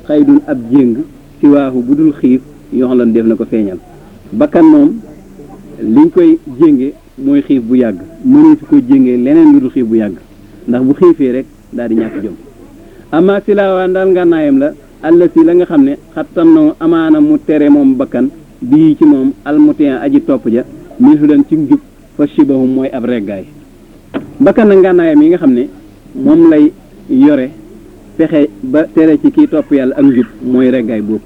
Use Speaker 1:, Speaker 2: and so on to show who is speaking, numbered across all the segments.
Speaker 1: xaydun ab jéng si waaxu bu dul xiif yoo xam def na ko feeñal bakkan moom liñ koy jénge mooy xiif bu yàgg mënu fi ko jéngee leneen lu dul xiif bu yàgg ndax bu xiifee rek daal di ñàkk jom ama si laawaan daal ngànnaayam la àll si la nga xam ne xattam na amaana mu tere moom bakkan bii ci moom almutin aji topp ja min hudan ci njub fa shibahum mooy ab reggaay bakkan na ngànnaayam yi nga xam ne moom lay yore fexe ba tere ci kii topp yàlla ak njub mooy reggaay bopp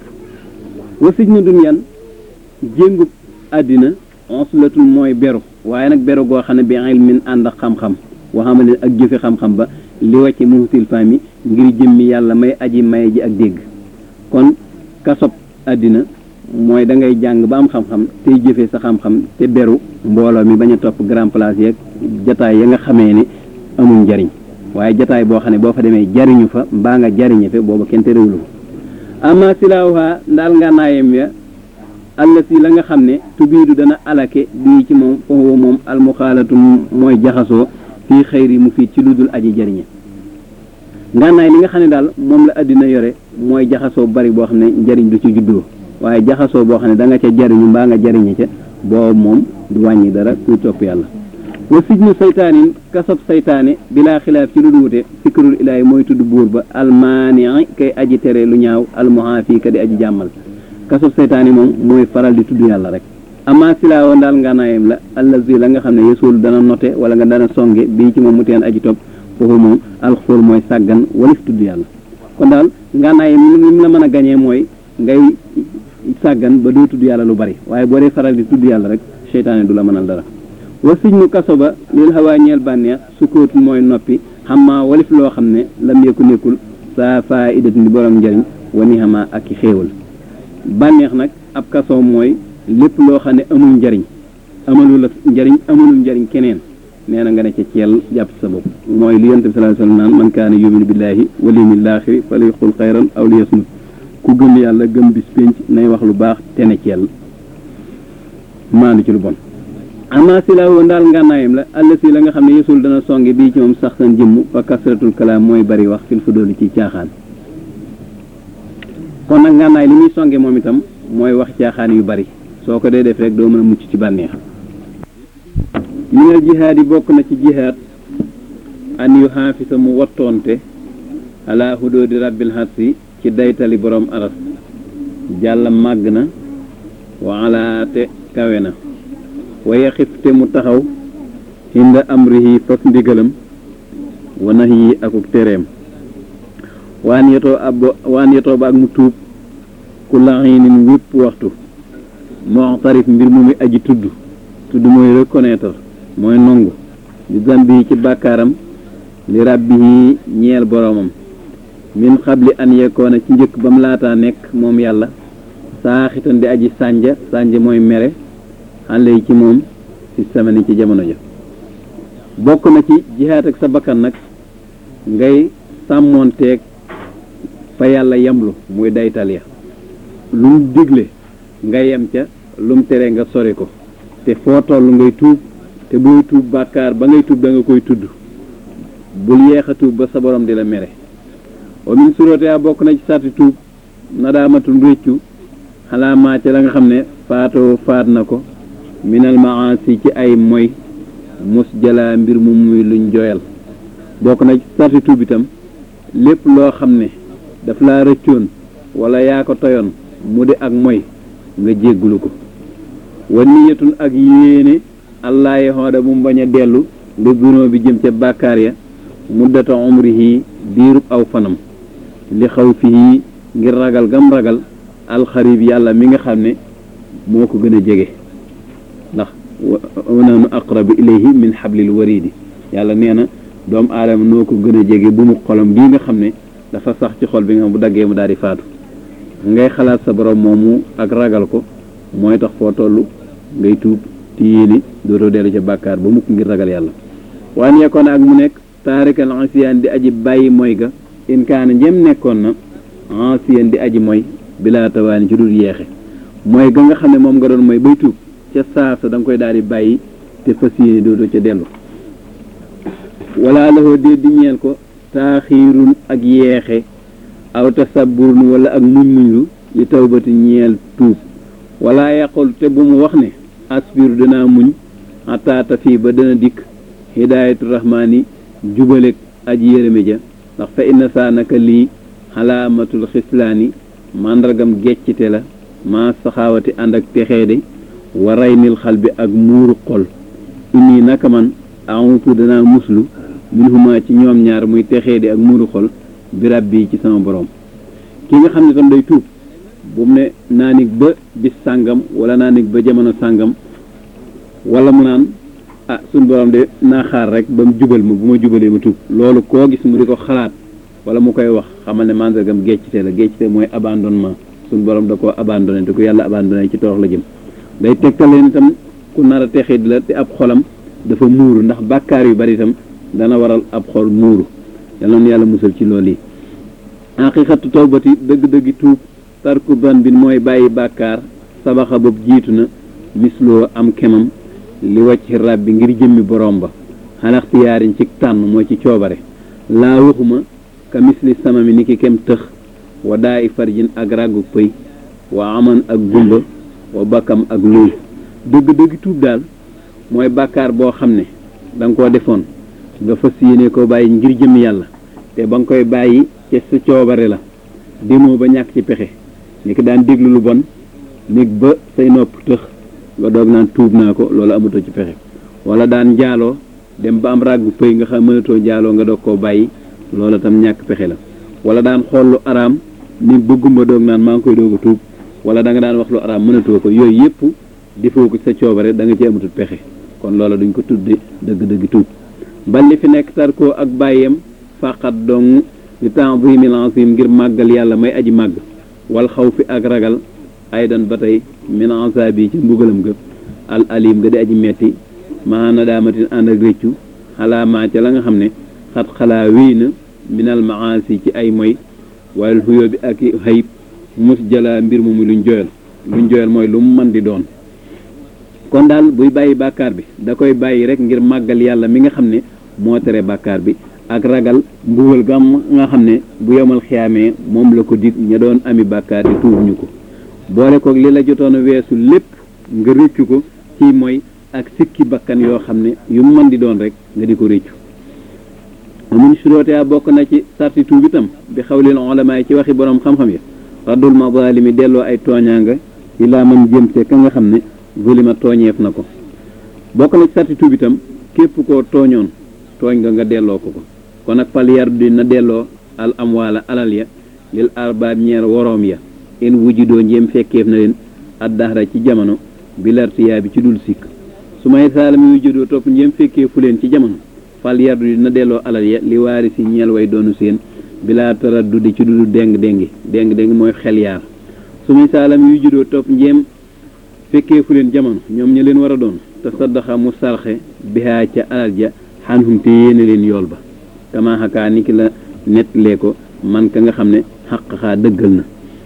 Speaker 1: wa sij na dunyan jéngub àddina onslatul mooy beru waaye nag beru goo xam ne bi ilmin ànd ak xam-xam waxamale ak jëfe xam-xam ba li wàcc muhtil fami ngir jëmmi yàlla may aji maye ji ak dégg kon kasob àddina mooy da ngay jàng ba am xam-xam tey jëfee sa xam-xam te beru mbooloo mi bañ a topp grand place yeeg jataay ya nga xamee ne amul njariñ waaye jataay boo xam ne boo fa demee jariñu fa mbaa nga jariñe fe booba kenn te réwlu ama silaawuha ndaal ngànnaayam ya àll si la nga xam ne tubiidu dana alake bii ci moom foofu moom almuxaalatu mooy jaxasoo fii xëyri mu fii ci lu dul aji jariñe ngànnaay li nga xam ne daal moom la àddina yore mooy jaxasoo bari boo xam ne njariñ du ci juddoo waaye jaxasoo boo xam ne da nga ca jariñu mbaa nga jariñe ca boobu moom du wàññi dara kuy topp yàlla wa sijnu saytaanin kasab saytaane bilaa xilaaf ci lu duwute fikrul ilaahi mooy tudd buur ba almaanii kay aji tere lu ñaaw almuhaafi ka di aji jàmmal kasab saytaane moom mooy faral di tudd yàlla rek ama silaawo daal ngànnaayam la allazi la nga xam ne yesoolu dana note wala nga dana songe bii ci moom mu teen aji topp foofu moom alxufool mooy sàggan wala fi tudd yàlla kon daal ngànnaayam li mu la mën a gañee mooy ngay sàggan ba doo tudd yàlla lu bari waaye boo dee faral di tudd yàlla rek seytaane du la mënal dara wa sijnu kaso ba lil hawaa ñeel bànneex sukkoot mooy noppi xammaa walif loo xam ne lam yëkku nekkul saa faidat ni borom njëriñ wa ni xamaa ak i xéewal bànneex nag ab kaso mooy lépp loo xam ne amul njariñ amalu la njariñ amalul njariñ keneen nee na nga ne ca ceel jàpp sa bopp mooy li yonent bi sallallahu alayhi wasallam naan man kaana yuminu billaahi wal yawmil aaxiri falyaqul xayran aw liyasmut ku gëm yàlla gëm bis pénc nay wax lu baax te ne ceel maandu ci lu bon ama si la woon daal ngànnaayam la àll si la nga xam ne yesul dana songe bii ci moom sax san jëmm fa kasratul kalaam mooy bari wax fil fudooli ci caaxaan kon nag ngànnaay li muy songe moom itam mooy wax caaxaan yu bari soo ko dee def rek doo mën a mucc ci bànneex minal jihaad yi bokk na ci jihaad an yu xaafisa mu wattoonte ala hudoodi rabbil harsi ci daytali borom aras jàll màgg na wa ala te kawe na wa yaxif te mu taxaw hinda amrihi fas ndigalam wa nahyi akuk tereem waan yetoo ab waan yetoo ba ak mu tuub ku laxinin wépp waxtu muxtarif mbir mu muy aji tudd tudd mooy reconnaître mooy nongu di zambi ci bàkkaaram li rabbihi ñeel boroomam min xabli an yekoona ci njëkk ba mu laataa nekk moom yàlla saaxitan di aji sànja sànja mooy mere xale yi ci moom ci samani ci jamono ja bokk na ci jihaat ak sa bakkan nag ngay sàmmoonteeg fa yàlla yamlu muy daytal ya lu mu digle nga yem ca lu mu tere nga sori ko te foo toll ngay tuub te booy tuub bàkkaar ba ngay tuub da nga koy tudd bul yeex a tuub ba sa borom di la mere wa min suróote a bokk na ci sarti tuub nadaamatul réccu xalaa maa ca la nga xam ne faatoo faat na ko minal maasi ci ay moy mus jalaa mbir mu muy luñ joyal bokk na ci sarti tuub itam lépp loo xam ne daf laa rëccoon wala yaa ko toyoon mu di ak moy nga jéggulu ko wa niyatun ak yéene allah yi xooda mu bañ a dellu li gunóo bi jëm ca bàkkaar ya muddata umrihi diirub aw fanam li xaw fii ngir ragal gam ragal alxarib yàlla mi nga xam ne moo ko gën a jege ndax wa nahnu aqrabu ilayhi min xablil waridi yàlla nee na doomu aadama noo ko gën a jege bu mu xolam bii nga xam ne dafa sax ci xol bi nga xam bu daggee mu daal di faatu ngay xalaat sa borom moomu ak ragal ko mooy tax foo toll ngay tuub ti yéene dootoo dellu ca bàkkaar ba mukk ngir ragal yàlla waan yekkoon ak mu nekk taarikal ansiyaan di aji bàyyi mooy ga in kaana njëm nekkoon na ansiyaan di aji mooy bilaa tawaani ci dul yeexe mooy ga nga xam ne moom nga doon mooy bay tuub ca saasa da nga koy daal di bàyyi te fas yéene dootoo ca dellu wala laxoo dee di ñeel ko taaxiirun ak yeexe aw tasabburun wala ak muñ muñlu li tawbati ñeel tuub wala yaqul te bu mu wax ne asbiru danaa muñ ataata fii ba dana dikk hidaayatu rahmaani jubaleeg aji yërëme ja ndax fa inna saa naka lii xalaamatul xislaani màndargam geccite la maa saxaawati ànd ak texeede wa raynil xal bi ak muuru xol inni naka man amutu danaa muslu minhuma ci ñoom ñaar muy texeede ak muuru xol bi rabbi ci sama borom ki nga xam ne tam day tuub bu mu ne naa nig ba bis sàngam wala naa nig ba jamono sàngam wala mu naan ah suñ borom de naa xaar rek ba mu jubal ma bu ma jubalee ma tuub loolu koo gis mu di ko xalaat wala mu koy wax xamal ne mandargam geccite la geccite mooy abandonnement suñ borom da koo abandonné te ku yàlla abandonné ci torox la jëm day tegtaleen itam ku nar a texee di la te ab xolam dafa muuru ndax bàkkaar yu bari itam dana waral ab xol muuru yàlla na yàlla musal ci loolu yi haqiqatu tawbati dëgg-dëggi tuub tarku ban bi mooy bàyyi bàkkaar sabaxa boobu jiitu na misloo am kemam li wàcc rab bi ngir jëmmi borom ba xalaxtiyaariñ ci tànn mooy ci coobare laa waxuma ka misli sama mi ni ki kem tëx wa daa i farjin ak ràggu pëy wa aman ak gumba wa bakkam ak luy dëgg-dëgg tuub daal mooy bàkkaar boo xam ne da nga koo defoon nga fas yéene koo bàyyi ngir jëmmi yàlla te ba nga koy bàyyi ca sa coobare la demoo ba ñàkk ci pexe ni ki daan déglu lu bon néeg ba say nopp tëx nga doog naan tuub naa ko loolu amatoo ci pexe wala daan njaaloo dem ba am ràggu pëy nga xam mënatoo njaaloo nga doog koo bàyyi loola tam ñàkk pexe la wala daan xool lu araam ni bëgguma doog naan maa ngi koy doog a tuub wala da nga daan wax lu araam mënatoo ko yooyu yëpp defoo ko sa coobare da nga ci amatul pexe kon loola duñ ko tudde dëgg-dëgg tuub balli fi nekk tarkoo ak bàyyem faqat dong li ta'zimil azim ngir màggal yàlla may aji màgg wal xaw fi ak ragal aydan ba tey min azabi ci mbugalam ga al alim nga di aji metti maa nadaamatin ànd ak réccu xalaa maa ca la nga xam ne xat xalaa wéy na minal maasi ci ay moy wal xuyoo bi ak i xayib mus jala mbir moomu luñ joyal luñ joyal mooy lu mu mën di doon kon daal buy bàyyi bàkkaar bi da koy bàyyi rek ngir màggal yàlla mi nga xam ne moo tere bàkkaar bi ak ragal mbugal gam nga xam ne bu yomal xiyaamee moom la ko dig ña doon ami bàkkaar di tuub ñu ko boole ko li la jotoon a weesu lépp nga rëccu ko ci mooy ak sikki bakkan yoo xam ne yu mu mën di doon rek nga di ko rëccu amun surootea bokk na ci sarti tuub itam bi xawlil ulama yi ci waxi borom xam-xam ya raddul mazalimi delloo ay tooñaanga ilaa man jëm see ka nga xam ne zulima tooñeef na ko bokk na ci sarti tuub itam képp koo tooñoon tooñ nga nga delloo ko ko kon nag fal yar di na delloo al amwaala alal ya lil arbaab ñeer woroom ya in wujudoo njéem fekkeef na leen addahra ci jamono bi lartiyaa bi ci dul sikk su may saalami wujudoo topp njéem fekkeefu leen ci jamono fal yardu di na delloo alal ya li waari si ñeel way doonu seen bilaa taraddudi ci dudu déng déngi déng déng mooy xel yaar su may saalami wujudoo topp njéem fekkeefu leen jamono ñoom ña leen war a doon te saddaxa mu sarxe bihaa ca alal ja xanhum te yéene leen yool ba kama xakaa ni ki la nettalee ko man ka nga xam ne xaq xaa dëggal na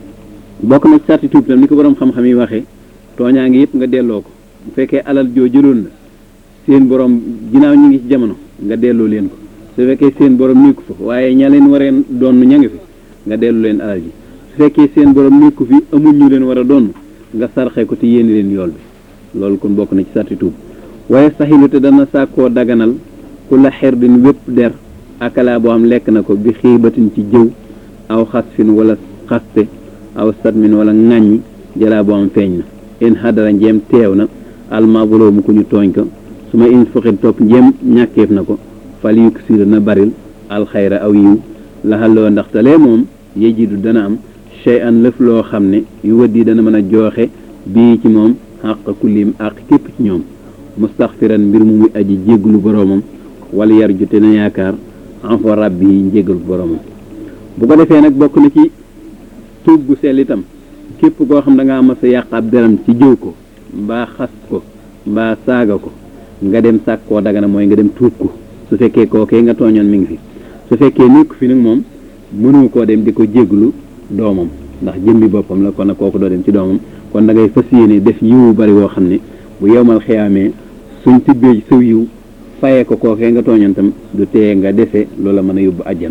Speaker 1: bokk na ci sarti tuub tam ni ko boroom xam-xam yi waxee tooñaa ngi yëpp nga delloo ko bu fekkee alal joo jëloon la seen borom ginnaaw ñu ngi ci jamono nga delloo leen ko su fekkee seen borom nekku fa waaye ña leen wareen doon ña ngi fi nga delloo leen alal ji su fekkee seen borom nekku fi amul ñu leen war a doon nga sarxe ko te yéene leen yool bi loolu kon bokk na ci sarti tuub waaye saxilu te dana sàkkoo daganal ku la xerdin wépp der akala boo xam lekk na ko bi xiibatin ci jëw aw xasfin wala xaste aw satmin wala ŋàññi jalaa boo am feeñ na in xadara njeem teew na almazloomu ku ñu tooñ ko su ma in fuxit topp njeem ñàkkeef na ko fal yukk sir na baril alxayra aw yiw laxaloo ndaxtalee moom yejidu dana am chey an lëf loo xam ne yu wëddi dana mën a jooxe bii ci moom xàq kullim àq képp ci ñoom mustaxfiran mbir mu muy aji jégglu boroomam wala yar ju te na yaakaar enfo rabbi yi njéggalu boroomam bu ko defee nag bokk na ci tuub gu sell itam képp koo xam da ngaa mas a yàq ab deram ci jëw ko mbaa xas ko mbaa saaga ko nga dem sàkk koo dagana mooy nga dem tuub ko su fekkee kookee nga tooñoon mi ngi fi su fekkee nekk fi nag moom mënu koo dem di ko jégglu doomam ndax jëmbi boppam la kon nag kooku doo dem ci doomam kon da ngay fas yéene def yiwu bari woo xam ne bu yowmal xiyaamee suñ tibbee ci saw yiw fayee ko kookee nga tooñoon tam du teye nga dese loola mën a yóbbu àjjana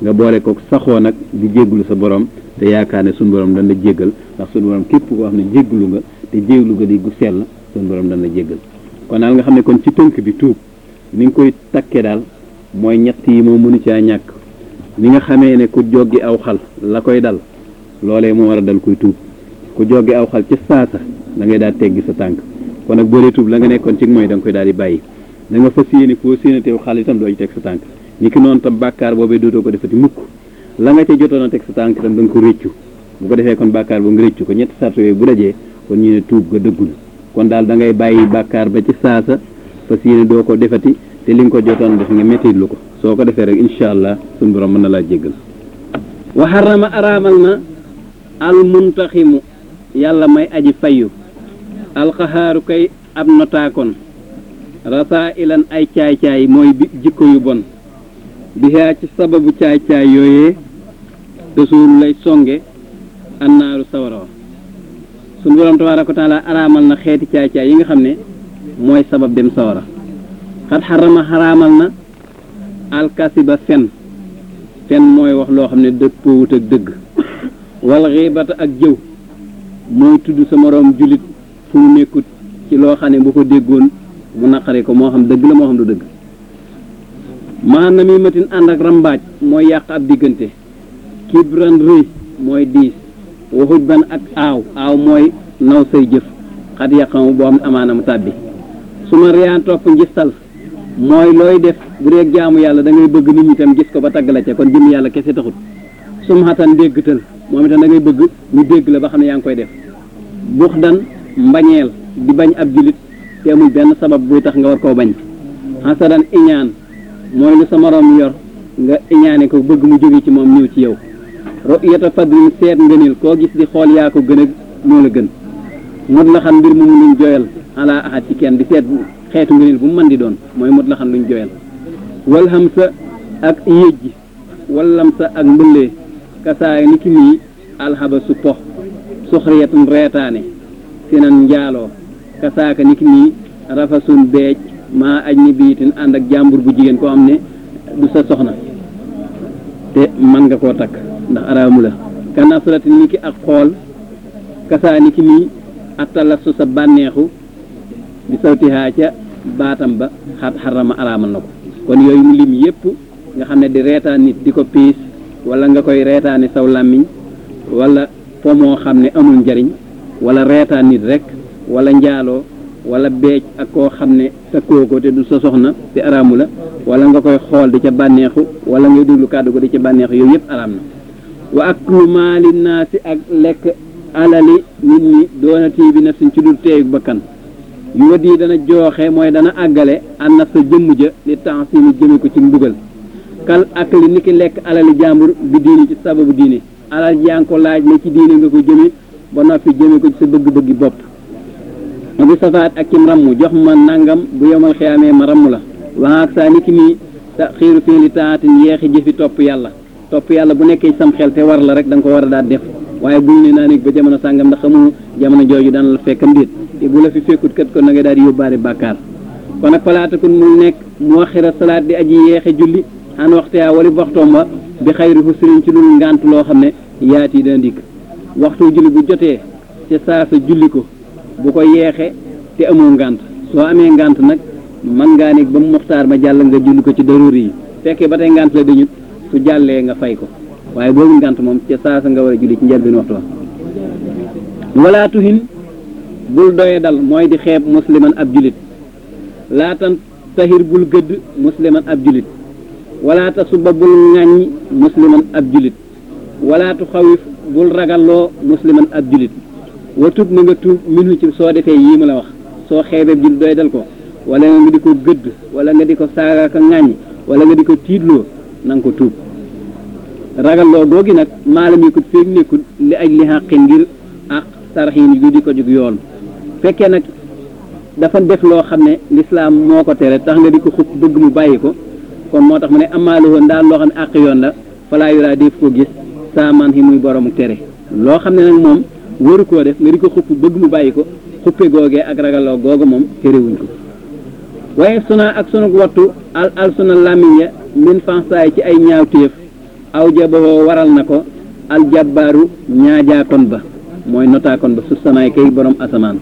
Speaker 1: nga boole ko saxoo nag di jégglu sa borom te yaakaar ne suñu borom dana jéggal ndax suñu borom képp koo xam ne jégglu nga te jégglu nga di gu sell suñu borom dana jéggal kon daal nga xam ne kon ci tënk bi tuub ni nga koy takkee daal mooy ñett yi moo mënu caa ñàkk ni nga xamee ne ku joggi aw xal la koy dal loolee moo war a dal kuy tuub ku joggi aw xal ci saasa da ngay daal teggi sa tànk kon nag boo dee tuub la nga nekkoon ci mooy da nga koy daal di bàyyi da nga fas yéene foo séenateew xal itam doo ci teg sa tànk ni ki noonu tam bàkkaar boobee dootoo ko defati mukk la nga ca jotoon a teg sa tànk itam da nga ko réccu bu ko defee kon bàkkaar boobu nga réccu ko ñetti sart yooyu bu dajee kon ñu ne tuub ga dëggu na kon daal da ngay bàyyi bàkkaar ba ci saasa fas yéene doo ko defati te li nga ko jotoon def nga méttitlu ko soo ko defee rek incha allah suñu borom mën na laa jéggal wa xarama araamal na al muntaximu yàlla may aji fayu alxaxaaru kay ab notaakoon rasaa ilan ay caay-caay mooy bi jikko yu bon bihaa ci sababu caay-caay yooyee tasuulu lay songe annaaru sawara wa suñu borom tabaaraka wa taala araamal na xeeti caay-caay yi nga xam ne mooy sabab dem sawara xat xarama xaraamal na alkasiba fen fen mooy wax loo xam ne dëppoowut ak dëgg wal xiibata ak jëw mooy tudd sa moroom jullit fu mu nekkut ci loo xam ne bu ko déggoon mu naqari ko moo xam dëgg la moo xam du dëgg maa namimatin ànd ak rambaaj mooy yàq ab diggante kibran rëy mooy diis waxuj ban ak aaw aaw mooy naw say jëf xat yàqamu boo xam ne amaana mu tàbbi su ma riyaan topp njistal mooy looy def bu dee jaamu yàlla da ngay bëgg nit ñi tam gis ko ba tagg la ca kon jëm yàlla kese taxut sum xatan déggtal moom itam da ngay bëgg ñu dégg la ba xam ne yaa ngi koy def bux dan mbañeel di bañ ab julit te amul benn sabab buy tax nga war koo bañ xasadan iñaan mooy lu sa moroom yor nga iñaane ko bëgg mu jóge ci moom ñëw ci yow ru'yata fadlin seet ngëneel koo gis di xool yaa ko gën a moo la gën mot la xam mbir mu mu luñ joyal ala ahad ci kenn di seet xeetu ngëneel bu mu mën di doon mooy mot la xam luñ joyal wal xam sa ak yéej ji wallam sa ak mbëllee kasaay ni ki nii alxaba su pox suxriyatun reetaane sinan njaaloo kasaaka ni ki nii rafasun beej maa aj ni biitin ànd ak jàmbur bu jigéen koo xam ne du sa soxna te mën nga koo takk ndax araamu la kanasrati ni ki ak xool kasaa ni ki nii attala su sa bànneexu di sawtihaa ca baatam ba xat xarama araamal na ko kon yooyu mu lim yépp nga xam ne di reetaan nit di ko piis wala nga koy reetaani saw làmmiñ wala fo moo xam ne amul njariñ wala reetaan nit rek wala njaaloo wala beej ak koo xam ne takkoo ko te du sa soxna te araamu la wala nga koy xool di ca bànneexu wala ngay déglu kàddu ko di ca bànneexu yooyu yëpp araam na wa aklu maali naasi ak lekk alali nit ñi doonatii bi nafsin ci dul teeyu bakkan yu wa dii dana jooxe mooy dana àggale an naf sa jëmm ja li tansimi jëme ko ci mbugal kal ak li niki lekk alali jàmbur bi diini ci sababu diine alal yaa ngi ko laaj ne ci diine nga ko jëme ba noppi jëme ko ci sa bëgg-bëggi bopp bi safaat ak cim ramm jox ma nangam bu yomal xiyaamee ma ramm la waxaak saa niki nii sa xiiru fii li taatin yeexi jëfi topp yàlla topp yàlla bu nekkee sam xel te war la rek da nga ko war a daal def waaye buñ ne naa nekk ba jamono sàngam ndax xamu jamono jooju daan la fekkam déet te bu la fi fekkut kat kon na nga daal di yóbbaale bàkkaar kon nag falaatakun mu nekk mu waxira salaat di aji yeexe julli xan waxteyaa wali waxtoom ba bi xayri husrin ci lul ngànt loo xam ne yaat yi dana dikk waxtu julli bu jotee ca saa sa julli ko bu ko yeexe te amoo ngànt soo amee ngànt nag man ngaa nekk ba mu muxtaar ma jàll nga julli ko ci daruri yi fekkee ba tey ngànt la dañut su jàllee nga fay ko waaye boobu ngànt moom ca saa sa nga war a julli ci njëlbeen waxtu wa wala tuhin bul doye dal mooy di xeeb musliman ab julit laatan tahir bul gëdd musliman ab julit wala ta suba bul ŋàññ musliman ab julit wala tu xawif bul ragalloo musliman ab julit wa tub na nga tuub minu ci soo defee yii ma la wax soo xeebee julit doy dal ko wala nga di ko gëdd wala nga di ko saaga ka ŋàññ wala nga di ko tiitloo na nga ko tuub ragalloo googi nag maalam yi ko feeg nekkul li aj li xàqi ngir ak sarxiin yu di ko jug yoon fekkee nag dafa def loo xam ne lislaam moo ko tere tax nga di ko xupp bëgg mu bàyyi ko kon moo tax mu ne amaalu woon daal loo xam ne àq yoon la falaa yuraa def ko gis saa man yi muy boroomu tere loo xam ne nag moom waru koo def nga di ko xupp bëgg mu bàyyi ko xuppe googee ak ragaloo googu moom terewuñ ko waaye suna ak sunu wattu al al suna làmmiñ ya min fansaay ci ay ñaawteef aw jaboo waral na ko aljabbaaru ñaajaakon ba mooy notaakon ba su samaay kay borom asamaan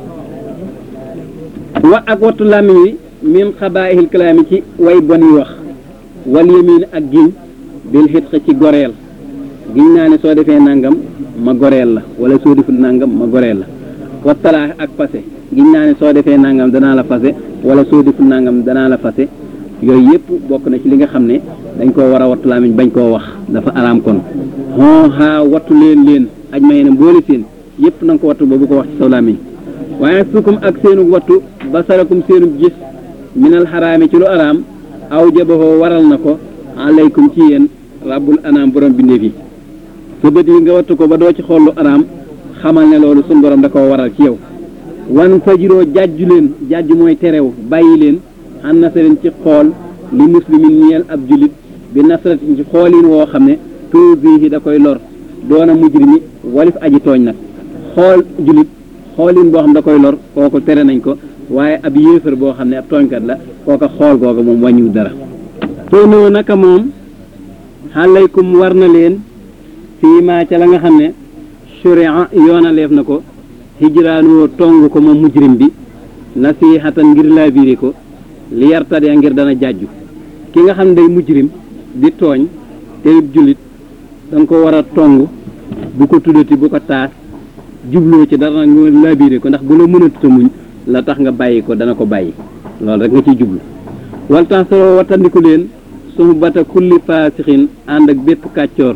Speaker 1: wa ak wattu làmmiñ wi min xabaa'ihil kalaami ci way bon yi wax wal yamiin ak giñ bil xitq ci goreel giñ naa ne soo defee nangam ma goreel la wala soo deful nangam ma goreel la wa talaax ak fase giñ naa ne soo defee nangam danaa la fase wala soo deful nangam danaa la fase yooyu yëpp bokk na ci li nga xam ne dañ koo war a wattu làmmiñ bañ koo wax dafa araam kon hon haa wattu leen leen aj ma yene mboole seen yëpp na nga ko wattu ba bu ko wax ci saw làmmiñ waaye sukum ak seenu wattu basarakum seenu gis minal xaraami ci lu araam aw jabahoo waral na ko alaykum ci yéen rabbul anaam borom bindeef yi sa bët yi nga wattu ko ba doo ci xool lu araam xamal ne loolu suñ borom da koo waral ci yow wan fajiroo jàjju leen jàjju mooy terew bàyyi leen xan nasarin ci xool li muslimin ñeel ab julit bi nasratin ci xoolin woo xam ne tuusihi da koy lor doona mujrimi walif aji tooñ nag xool julit xoolin boo xam da koy lor kooku tere nañ ko waaye ab yéefar boo xam ne ab tooñkat la kooka xool googa moom wàññiwul dara tóonoo naka moom xalaykum war na leen fii maa ca la nga xam ne sharia yoonaleef na ko hijraanoo tong ko moom mujrim bi nasihatan ngir laa biire ko li yartadee ngir dana jàjju ki nga xam ne day mujrim di tooñ te jullit da nga ko war a tong bu ko tuddati bu ko taas jubloo ci dara nga laa biire ko ndax bu la mënatuta muñ la tax nga bàyyi ko dana ko bàyyi loolu rek nga ciy jublu wal tax solo wattandiku leen sumu bata kulli faasixin ànd ak bépp kàccoor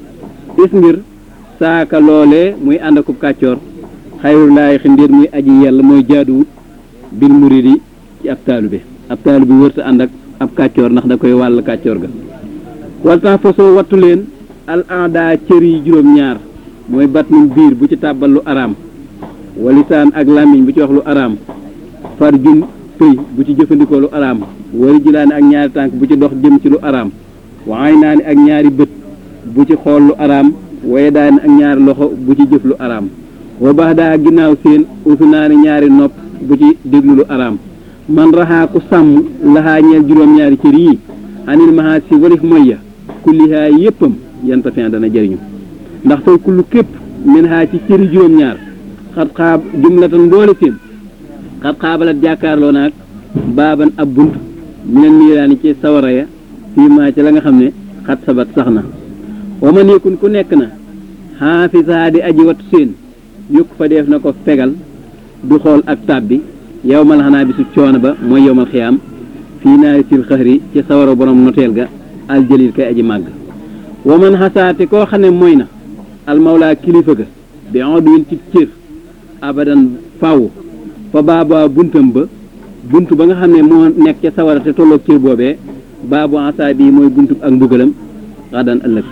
Speaker 1: is ngir saaka loolee muy ànd akub kàccoor xayrul laay xindiir muy aji yàlla mooy jaaduwut bil muridi ci ab taalube ab taalube wërta ànd ak ab kàccoor ndax da koy wàll kàccoor ga wal tax fasoo wattu leen al aada cër yi juróom-ñaar mooy bat num biir bu ci tàbbal lu araam walisaan ak làmmiñ bu ci wax lu araam far jun pëy bu ci jëfandikoo lu araam wari jilaani ak ñaari tànk bu ci dox jëm ci lu araam waay naa ni ak ñaari bët bu ci xool lu araam waye daani ak ñaari loxo bu ci jëf lu araam wa baax daa ginnaaw seen usu naa ni ñaari nopp bu ci déglu lu araam man raxaa ku sàmm laxaa ñeel juróom-ñaari cër yi anil mahaa si walif moyya kullihaa yéppam yanta fin dana jëriñu ndax fay kullu képp min haa ci cëri juróom-ñaar xat xaab jumlatan mboole seen xat xaabalat jàkkaarloo naag baaban ab bunt mineen niiraani ci sawara ya fii maa ci la nga xam ne xat sabat sax na wa man yëkkun ku nekk na xaafisaa di aji wattu seen yukk fa def na ko fegal du xool ak tàbbi yow mal xanaa bi su coono ba mooy yow mal xiyaam fii naari sil xëxri ci sawara borom noteel ga aljalil kay aji màgg wa man xasaate koo xam ne mooy na almawlaa kilifa ga bi odwin ci cër abadan faw fa baaba buntam ba bunt ba nga xam ne moo nekk ca sawara te tolloog cër boobee baabu asaa bii mooy buntu ak mbugalam xadan ëllëg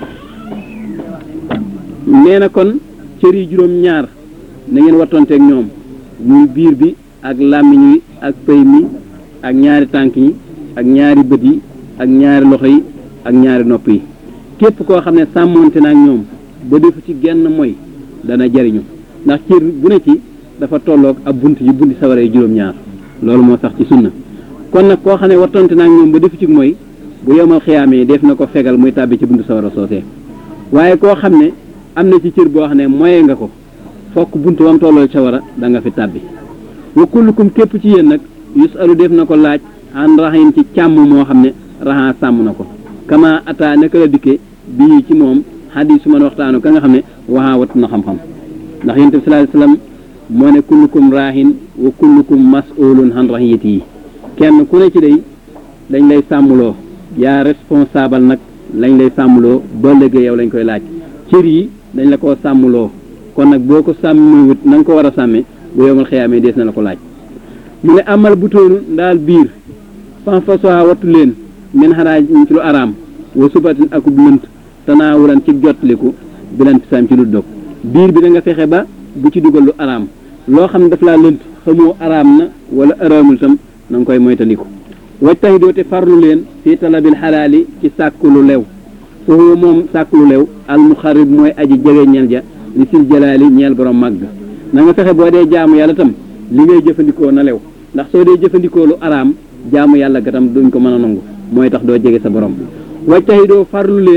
Speaker 1: nee na kon cër yi juróom ñaar na ngeen wattonteeg ñoom muy biir bi ak làmmiñ wi ak pëy mi ak ñaari tànk yi ak ñaari bët yi ak ñaari loxo yi ak ñaari nopp yi képp koo xam ne sàmmoonte na ak ñoom ba defu ci genn mooy dana jariñu ndax cër bu ne ci dafa tolloog ab bunt yi bunti sawara yi juróom-ñaar loolu moo sax ci sunna kon nag koo xam ne wattonte na ak ñoom ba defu ci mooy bu yomal xiyaamee def na ko fegal muy tàbbi ci buntu sawara soosee waaye koo xam ne am na ci cër boo xam ne moye nga ko fokk buntu wam tolloo sawara da nga fi tàbbi wa kullukum képp ci yéen nag yusalu def na ko laaj an raxin ci càmm moo xam ne raxaa sàmm na ko kama ata naka la dikke bii ci moom xadis su man waxtaanu ka nga xam ne waxaa wat na xam-xam ndax yonent bi sallallahu alayhi wasallam moo ne kullukum raahin wa kullukum mas'ulun an rahiyati yi kenn ku ne ci day dañ lay sàmmloo yaa responsable nag lañ lay sàmmloo ba léegi yow lañ koy laaj cër yi dañ la koo sàmmloo kon nag boo ko sàmmiwut na nga ko war a sàmme bu yowmal xiyaamee dees na la ko laaj mu ne amal bu tóonu ndaal biir fan fa soa wattu leen min xanaa ci lu araam wa subatin akub lënt tanaawulan ci jottaliku bilan fisaam ci lu dog biir bi da nga fexe ba bu ci dugal lu araam loo xam ne daf laa lënt xamoo araam na wala araamul tam na nga koy moytandiku wajtahi doote farlu leen fii talabil xalaali ci sàkku lu lew foofu moom sàkku lu lew al muxarib mooy aji jege ñeel ja li sil jalaali ñeel borom màgg na nga fexe boo dee jaamu yàlla tam li ngay jëfandikoo na lew ndax soo dee jëfandikoo lu araam jaamu yàlla ga tam duñ ko mën a nangu mooy tax doo jege sa borom wajtahi doo farlu leen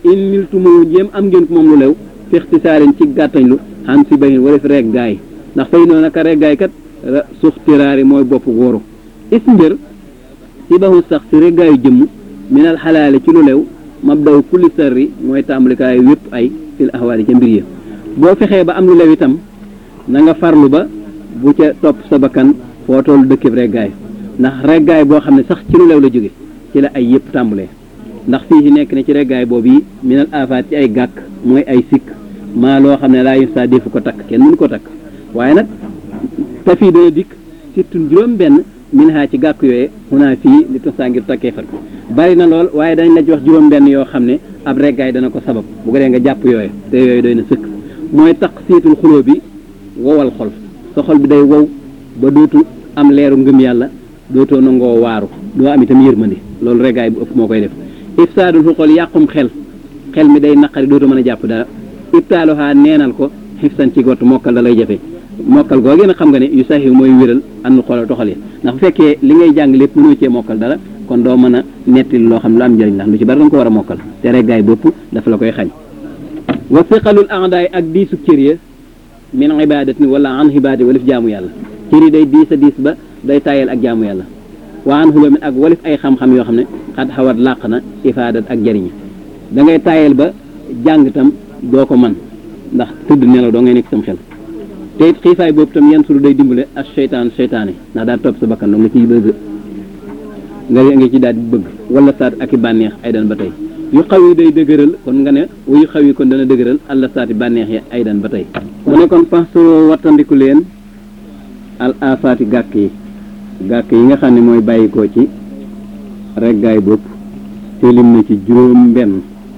Speaker 1: in niltumoo jéem am ngeen ko moom lu lew fixtisaarin ci gàttañlu xam si bayin wala fi rek gaay ndax fay noonu naka rek gaay kat suux tiraari mooy bopp wóoru is mbir si baxu sax si rek gaayu jëmm minal xalaale ci lu lew mabdaw kulli sarri mooy tàmbalikaayu wépp ay fil ahwaali ca mbir ya boo fexee ba am lu lew itam na nga farlu ba bu ca topp sa bakkan foo toll dëkkib reggaay ndax reggaay boo xam ne sax ci lu lew la jóge ci la ay yëpp tàmbalee ndax fii ci nekk ne ci reggaay boobu yi minal afaat ci ay gàkk mooy ay sikk maa loo xam ne laa yus saa defu ko takk kenn mënu ko takk waaye nag te fii dana dikk surtout juróom benn min haa ci gàkk yooye xunaa fii li tosaa ngir takkee fat bari na lool waaye dañ la ci wax juróom benn yoo xam ne ab reggaay dana ko sabab bu ko dee nga jàpp yooye te yooyu doy na sëkk mooy tax siitul xuloo bi wowal xol sa xol bi day wow ba dootu am leeru ngëm yàlla dootoo nangoo waaru doo am itam yërmandi loolu reggaay bu ëpp moo koy def ifsaadul xol yàqum xel xel mi day naqari dootu mën a jàpp dara ibtaaluhaa neenal ko xifsan ci gott mokkal da lay jafe mokkal googee nag xam nga ne yu saxi mooy wéral ànd xoolal doxal yi ndax bu fekkee li ngay jàng lépp mënoo cee mokkal dara kon doo mën a netti loo xam ne lu am njëriñ ndax lu ci bari danga ko war a mokkal te reggaay bopp dafa la koy xañ wa siqalul a'daay ak diisu cër ya min ibadatin wala an ibadati walif jaamu yàlla cër yi day diis a diis ba day tayal ak jaamu yàlla wa an xulamin ak walif ay xam-xam yoo xam ne xat xawat làq na ifaadat ak jariñ da ngay tayal ba jàng tam doo ko man ndax tëdd nelaw doo ngay nekk sam xel te it xiifaay boobu tam yan suru day dimbale ak seytaan seytaane ndax daal topp sa bakkan doo nga ciy bëgg nga nga ci daal di bëgg wala saat ak i bànneex ay dan ba tey yu xaw yi day dëgëral kon nga ne yu xaw yi kon dana dëgëral àlla saati bànneex yi ay dan ba tey mu ne kon faxsoo wattandiku leen al afaati gàkk yi gàkk yi nga xam ne mooy bàyyikoo ci reggaay bopp te lim na ci juróom benn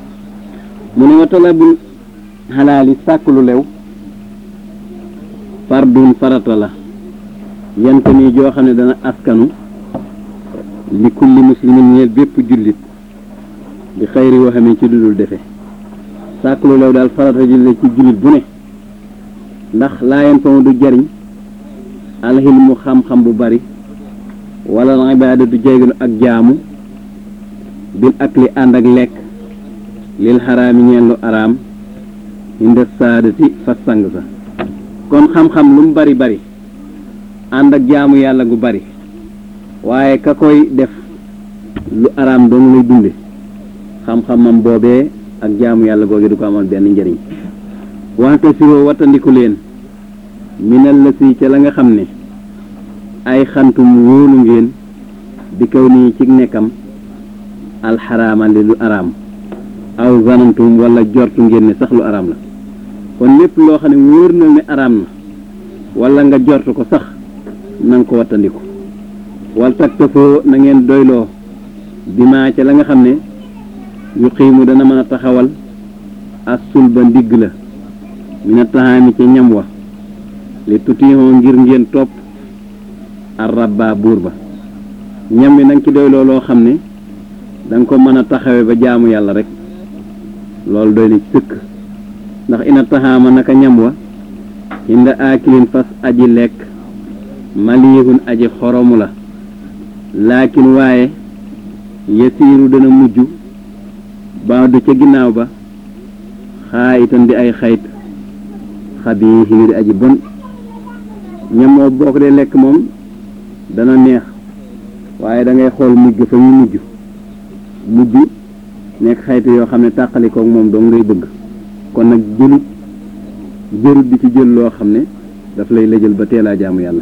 Speaker 1: mu ne wa talabul xalaali sàkk lu lew fardun farata la yante nii joo xam ne dana askanu li kulli muslimin ñeel bépp jullit bi xayri woo xamee ci dudul defe sàkk lu lew daal farata ji la ci jullit bu ne ndax laayen fa du jariñ alxilmu xam-xam bu bari wala al ibaada du jeeganu ak jaamu bil ak li ànd ak lekk lil xaraami ñeel lu araam inda saadati fa sang sa kon xam-xam lu mu bari bari ànd ak jaamu yàlla gu bari waaye ka koy def lu araam doon lay dunde xam-xamam boobee ak jaamu yàlla googu du ko amal benn njëriñ wante siroo wattandiku leen minal la si ca la nga xam ne ay xantum wóolu ngeen di kaw nii ci nekkam alxaraama li lu araam aw zanantum wala jortu ngeen ne sax lu araam la kon lépp loo xam ne wóor na ne araam na wala nga jortu ko sax na nga ko wattandiku wal taktafoo na ngeen doyloo bimaa ca la nga xam ne yu xiimu dana mën a taxawal asul ba ndigg la mina taxaami ca ñam wa li tutixoo ngir ngeen topp ar rabba buur ba ñam wi nanga ci doyloo loo xam ne da nga ko mën a taxawe ba jaamu yàlla rek loolu doy na ci sëkk ndax ina taxaama naka ñam wa inda aakilin fas aji lekk malihun aji xoromu la laakin waaye yasiiru dana mujj baadu ca ginnaaw ba xaa itam di ay xayt xabiisi di aji bon ñam moo boo ko dee lekk moom dana neex waaye da ngay xool mujj fa ñu mujj mujj nekk xaytu yoo xam ne tàqalikook moom dong ngay bëgg kon nag jëlut jërut di ci jël loo xam ne daf lay lëjal ba teelaa jaamu yàlla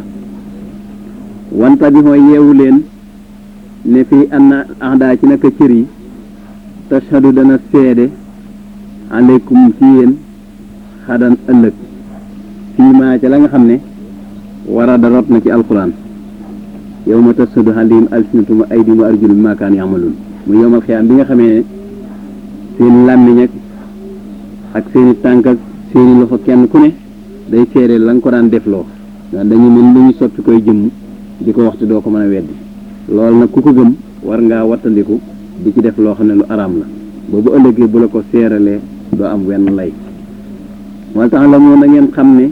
Speaker 1: wanta bi mooy yeewu leen ne fii anna ahdaa ci naka cër yi tashhadu dana seede aleykum ci yéen xadan ëllëg fii maa ca la nga xam ne wara da rot na ci alquran yow ma tashhadu alayhim alsinatum wa aydihim wa arjulum ma kaan yamaluun mu yowmal xiyaam bi nga xamee ne seen làmmiñ ak ak seeni tànk ak seeni loxo kenn ku ne day seede la nga ko daan defloo dañu mën lu ñu soppi koy jëmm di ko waxtu doo ko mën a weddi loolu nag ku ko gëm war ngaa wattandiku di ci def loo xam ne lu araam la boobu ëllëgee bu la ko seeralee doo am wenn lay wala tax la moo na ngeen xam ne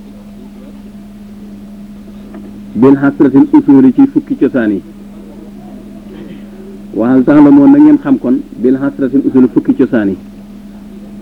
Speaker 1: bil xasratil usuli ci fukki cosaan yi waxal tax la moo na ngeen xam kon bil xasratil usuli fukki cosaan yi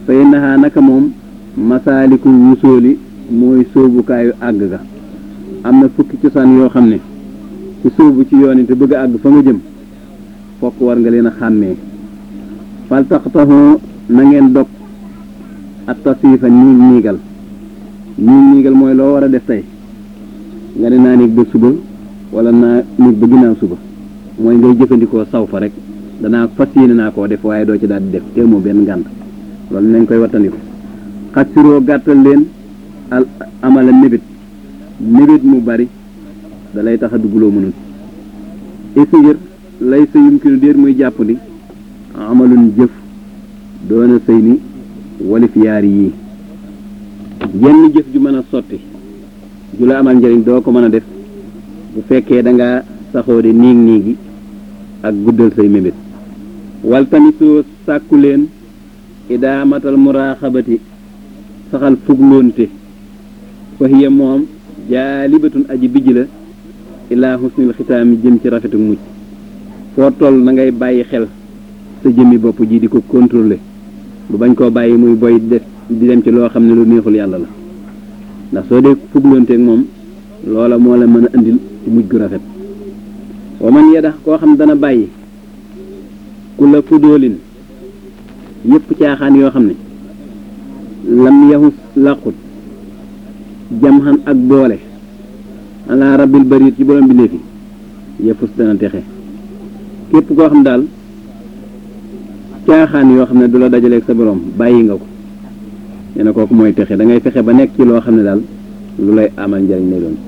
Speaker 1: fa innaha naka moom masaaliku wusooli mooy sóobukaayu àgg ga am na fukki cosaan yoo xam ne ci sóobu ci yoon yi te bëgg a àgg fa nga jëm fokk war nga leen a xàmmee fal taxtaxoo na ngeen dog ak tasiifa ñiig ñiigal ñiig ñiigal mooy loo war a def tey nga ne naa néeg ba suba wala naa néeg ba ginnaaw suba mooy ngay jëfandikoo saw fa rek danaa fas yéene naa koo def waaye doo ci daal di def te moo benn ngànt loolu nañ koy wattandiku xasiroo gàttal leen al amala mébét mébét mu bari da lay tax a dugguloo mënul isngir lay sa yumkinu déer muy jàpp di amalun jëf doona sëy ni walif yaari yii yenn jëf ju mën a sotti ju la amal njëriñ doo ko mën a def bu fekkee da nga saxoo de niig niigi ak guddal say mébét wal tamisoo sàkku leen idaamatal muraaxabati saxal fugloonte fa hiya moom jaalibatun aji bijj la ilaa husnil xitaami jëm ci rafetu mucc foo toll na ngay bàyyi xel sa jëmmi bopp ji di ko contrôler bu bañ koo bàyyi muy boy def di dem ci loo xam ne lu neexul yàlla la ndax soo dee fugloonteeg moom loola moo la mën a andil ci mujj gu rafet wa man yadax koo xam dana bàyyi ku la fudóolin yëpp caaxaan yoo xam ne lam yaxus làqut jam xan ak boole ala rabbil barit ci borom bi léefi yëfus dana texe képp koo xam daal caaxaan yoo xam ne du la dajaleeg sa borom bàyyi nga ko nee na kooku mooy texe da ngay fexe ba nekk ci loo xam ne daal lu lay amal njariñ lay doon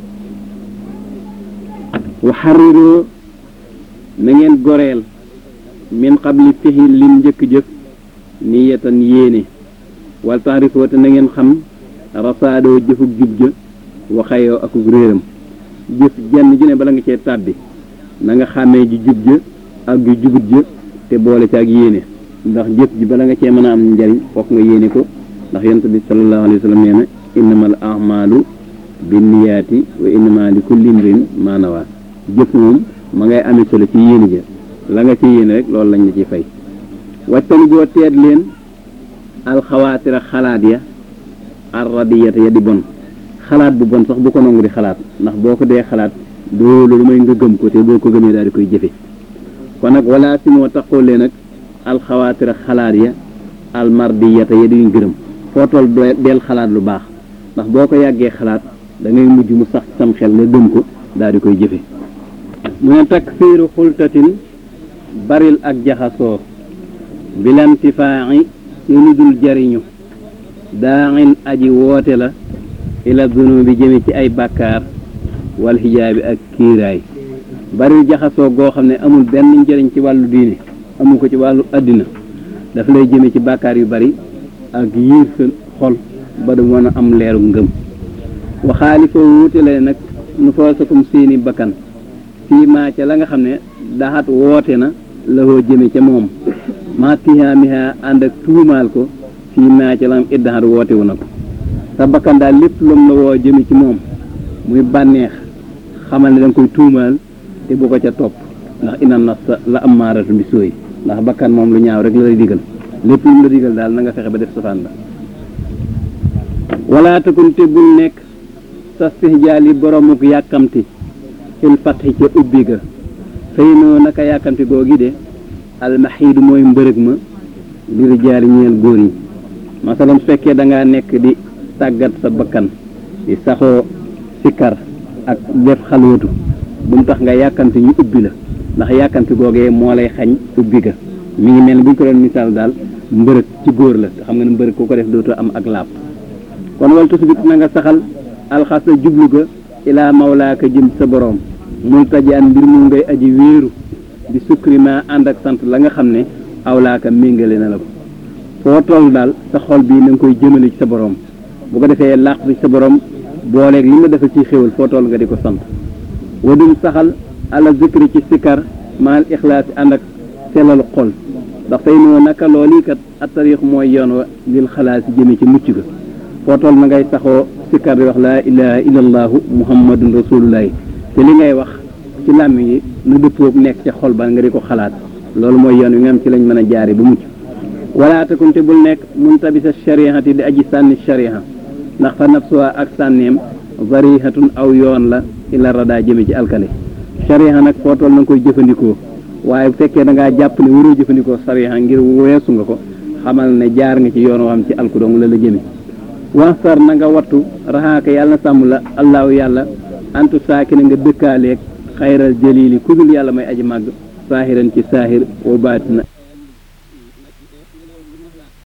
Speaker 1: waxariroo na ngeen goreel min qabli fixi lim njëkk jëf niyatan yéene wal taarifoo te na ngeen xam rasaadoo jëfug jub ja waxayoo akuk réeram jëf jenn ju ne bala nga cee tàbbi na nga xàmmee ji jub ja ak ju jubut ja te boole ci ak yéene ndax jëf ji bala nga cee mën a am njariñ fokk nga yéene ko ndax yonent bi sallallahu alayhi wa sallam nee na innamal a'maalu binniyaati wa innama li kulli imrin maa nawaa jëf moom ma ngay amee solo ci yéene ja la nga ci yéene rek loolu lañ la ci fay wattani boo teet leen alxawaatira xalaat ya arradiyata ya di bon xalaat bu bon sax bu ko nangu di xalaat ndax boo ko dee xalaat doo lu may nga gëm ko te boo ko gëmee daal di koy jëfe kon nag wala si moo taxoo leen nag alxawaatira xalaat ya almardiyata ya di gërëm foo toll deel xalaat lu baax ndax boo ko yàggee xalaat da ngay mujj mu sax sam xel nga gëm ko daal di koy jëfe mu ne takfiiru xultatin baril ak jaxasoo bilantifaa'i ci lu dul jariñu daaxin aji woote la ila dunubi jëme ci ay bàkkaar wal xijaabi ak kiiraay baril jaxasoo goo xam ne amul benn njëriñ ci wàllu diine amul ko ci wàllu àddina daf lay jëme ci bàkkaar yu bari ak yiir sa xol ba du mën a am leeru ngëm waxaali foo wuute la nag nu foosakum seeni bakkan fii maa ca la nga xam ne daxat woote na la koo jëme ca moom maa tihaamiha ànd ak tuumaal ko fii maa ca la am iddaxat woote wu na ko sa bakkan daal lépp lum la woo jëme ci moom muy bànneex xamal ne da nga koy tuumaal te bu ko ca topp ndax ina nafsa la ammaaratu bi sooy ndax bakkan moom lu ñaaw rek la lay digal lépp lu mu la digal daal na nga fexe ba def safaan ba wala takun te bul nekk sa stihjaal yi boromuk yàkkamti fil fatxi ca ubbi ga fay noo naka yàkkamti googi de almaxiidu mooy mbërëg ma li rijaali ñeel góor yi masalan su fekkee da ngaa nekk di tàggat sa bakkan di saxoo sikkar ak def xalwatu bu mu tax nga yàkkamti ñu ubbi la ndax yàkkamti googee moo lay xañ ubbi ga mi ngi mel ni bu ñu ko doon misaal daal mbërëg ci góor la te xam nga ne mbërëg ku ko def dootoo am ak laab kon wal tusbit na nga saxal alxasa jublu ga ilaa mawlaaka jëm sa boroom multajaan mbir mu ngay aji wéeru di sukri ma ànd ak sant la nga xam ne awlaaka méngale na la ko foo toll daal sa xol bii na nga koy jëmale ci sa boroom bu ko defee làqu ci sa boroom booleeg li nga defal ci xéwal foo toll nga di ko sant wadum saxal ala zikri ci sikar maal ixlaas ànd ak selalu xol ndax tey noo naka loolii kat attarix mooy yoon wa lil xalaas jëme ci mucc ga foo toll na ngay saxoo sikkar di wax laa ilaha illallahu muhammadun rasulullahi te li ngay wax ci làmmiñ yi na dëppoog nekk ca xol ba nga di ko xalaat loolu mooy yoon wi nga am ci lañ mën a jaare ba mucc wala takun te bul nekk mun tabisa shariati di aji sànni shariha ndax fa nafsuha ak sànneem varihatun aw yoon la ila rada jëme ci alkale shariha nag foo toll na nga koy jëfandikoo waaye bu fekkee da ngaa jàpp ne waroo jëfandikoo shariha ngir weesu nga ko xamal ne jaar nga ci yoon woo xam ci alku dong la la jëme wansar na nga wattu raxaaka yàlla na sàmm la allahu yàlla antu saaki na nga dëkkaaleeg xayral jalili ku dul yàlla may aji màgg saahiran ci saahir wa baatina